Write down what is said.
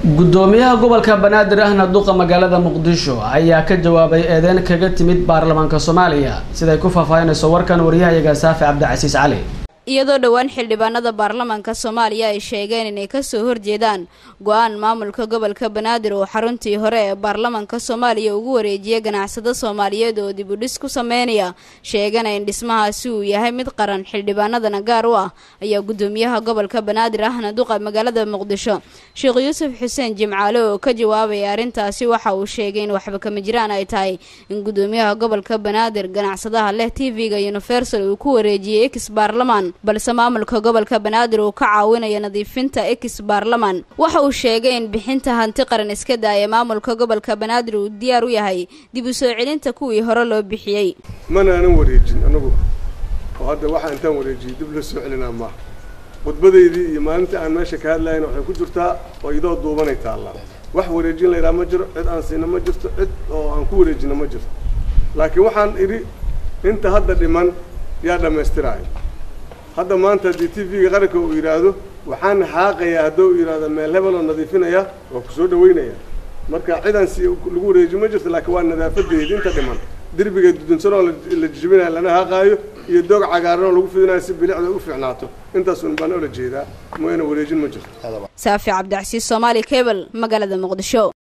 gudoomiyaha gobolka banaadir ahna duqa magaalada muqdisho ayaa ka jawaabay eedeyn kaga timid baarlamaanka soomaaliya siday ku faahfaahinayso warkan waryahayaga saafi cabdicasiis cali iyadoo dhowaan xildhibaanada baarlamaanka soomaaliya ay sheegeen inay kasoo horjeedaan go-aan maamulka gobolka banaadir oo xaruntii hore ee baarlamaanka soomaaliya ugu wareejiyay ganacsado soomaaliyeed oo dib u dhis ku sameynaya sheegana in dhismahaasi uu yahay mid qaran xildhibaanadana gaar u ah ayaa gudoomiyaha gobolka banaadir ahna duqa magaalada muqdisho sheekh yuusuf xuseen jimcaale oo ka jawaabaya arrintaasi waxa uu sheegay in waxba kama jiraan ay tahay in gudoomiyaha gobolka banaadir ganacsadaha leh t v-ga universal uu ku wareejiyey ex baarlamaan balse maamulka gobolka banaadir uu ka caawinayo nadiifinta ex baarlaman waxa uu sheegay in bixinta hanti qaran iska daaya maamulka gobolka banaadir uu diyaar u yahay dib u soo celinta kuwii hore loo bixiyey mana aanan wareejin anagu oo hadda waxaa intaan wareejiyey dib loo soo celinaa maaha khudbadaydii iyo maalintii aan meesha ka hadlayna waxay ku jirtaa oo idoo duubanay taallaa wax wareejin la yidhaha ma jiro cid aan siina ma jirto cid oo aan ku wareejina ma jirto laakiin waxaan idhi inta hadda dhiman yaa dhammaystiraayo hadda maanta haddii t v-ga qaranka uu yidhaahdo waxaan xaaqayaa hadduu yidhahdo meel hebel oo nadiifinaya waa ku soo dhaweynaya marka cidaan si lagu wareeji ma jirto laakiin waa nadaafadeedi inta dhiman derbiga dudunsanoo la jijibinayo lana haaqaayo iyo doog cagaaran oo lagu fidinayo si bilicda u fiicnaato intaasun baan oola jeedaa mooyana wareejin ma jirto saafi cabdicasiis soomaali cable magaalada muqdisho